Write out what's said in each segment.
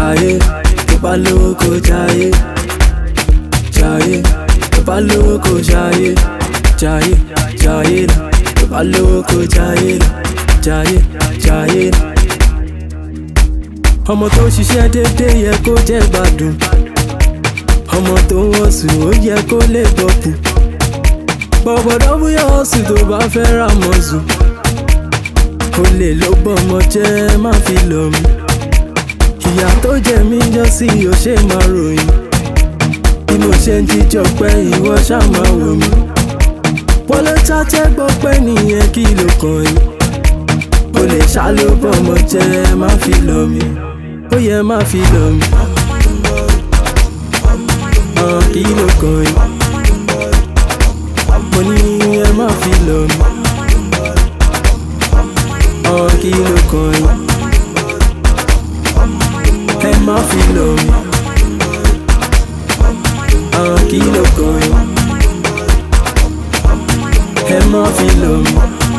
jayé tó bá lówó kó jayé jayé tó bá lówó kó jayé jayé jayé lọ tó bá lówó kó jayé lọ jayé jayé lọ. ọmọ tó ṣiṣẹ́ déédéé yẹ kó jẹ́ gbádùn ọmọ tó wọ́n sùn ó yẹ kó lè bọ̀kù bọ̀bọ̀dọ̀ bóyá ọ̀sùn tó bá fẹ́ ra mọ̀ sùn olè ló bọ́mọ jẹ́ má fi lọ mí ìyá tó jẹ mí jọ sí o ṣe máa ròyìn bí mo ṣe ń jíjọ pé ìwọ ṣáà máa wò mí wọlé ṣáṣẹ́ gbọ́ pé nìyẹn kí ló kàn yín olè ṣá ló bọ́mọ jẹ́ má fi lọ mí ó yẹ má fi lọ mí hàn kí ló kàn yín mo ní ẹ má fi lọ mí hàn kí ló kàn yín ẹ má fi lọ mí hàn kí ló kàn yín ẹ má fi lọ mí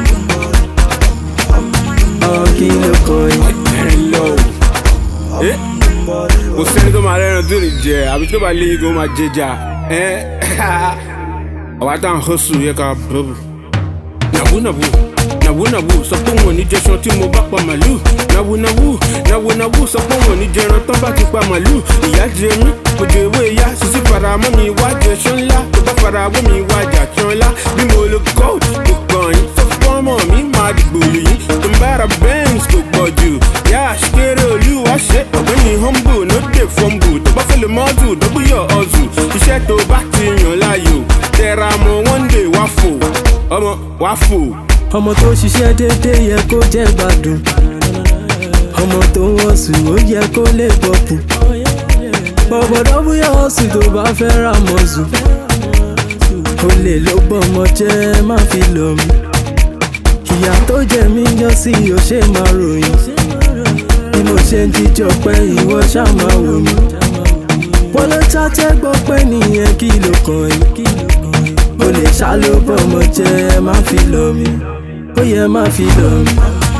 hàn kí ló kàn yín. Hello. Eh? kò sẹ́ni tó máa rẹ́ran tó lè jẹ àbí tó bá léyìn kó máa jẹjà ẹ́ àwa tá à ń hustle yẹ ká bọ́bù. nàbúnàbù nàbúnàbù sọ pé wọn ò ní jẹṣan tí mo bá pa màlúù nàbúnàbù nàbúnàbù sọ pé wọn ò ní jẹran tán bá ti pa màlúù ìyá jẹ mí mo jẹ ewé ya sísí faramọ́ mi wá jẹṣan ńlá tó bá faramọ́ mi wá jàṣan ńlá bí mo lo gold kò kàn yín sọ fún ọmọ mi máa dìgbò yìí tó ń bára benz kò pọ̀ jù yá àṣekéré olúwa ṣe ọ̀gbẹ́ni humble no dey fumble tó bá fẹ́ lè mọ́tò dọ́gbìyọ̀ ọ̀zù iṣẹ́ tó bá ti yàn láàyò tẹra mọ́ one day wá fò ọmọ wá fò. ọmọ tó ṣiṣẹ́ déédéé yẹ kó jẹ́ gbádùn ọmọ tó wọ́n sùn ó yẹ kó lè bọ̀kù bọ̀bọ̀dọ̀ bóyá ọ̀sùn tó bá fẹ́ ra mọ̀ sùn olè ló bọ́mọ jẹ́ má fi lọ mí ìyá tó jẹ mí jọ sí o ṣe máa ròyìn bí mo ṣe ń jíjọ pé ìwọ ṣáà máa wò mí wọ́n ló ṣàtẹ́ gbọ́ pé nìyẹn kí ló kàn yín olè ṣá ló bọ́mọ jẹ́ má fi lọ mí ó yẹ má fi lọ mí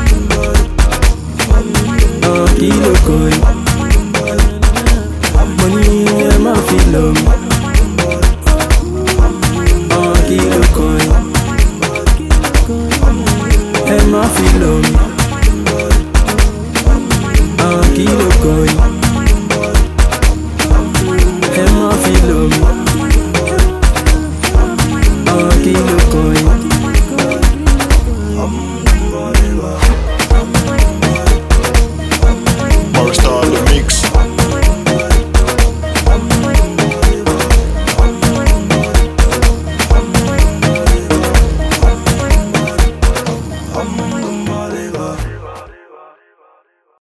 hàn kí ló kàn yín mo ní ẹ má fi lọ mí hàn kí ló kàn yín ẹ má fi lọ mí hàn kí ló kàn yín.